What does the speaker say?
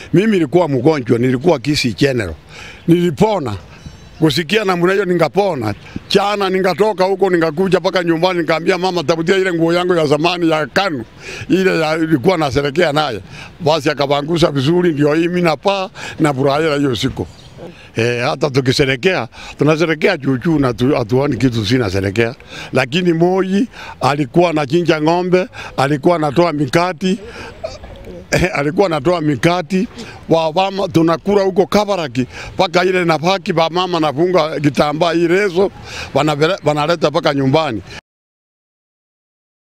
Mimi nilikuwa mgonjwa, nilikuwa Kisii General, nilipona kusikia namna hiyo, ningapona chana, ningatoka huko ningakuja mpaka nyumbani, nikaambia mama, tafutia ile nguo yangu ya zamani ya KANU ile ya ilikuwa naserekea naye, basi akavangusha vizuri, ndio hii mimi napaa na furahia hiyo siku. E, hata tukiserekea tunaserekea chuchu na tu, hatuoni kitu sinaserekea, lakini Moi alikuwa anachinja ng'ombe, alikuwa anatoa mikati eh, alikuwa anatoa mikati wa mama, tunakula huko Kabaraki mpaka ile nafaki ba mama nafunga kitambaa hii reso wanavele- wanaleta mpaka nyumbani.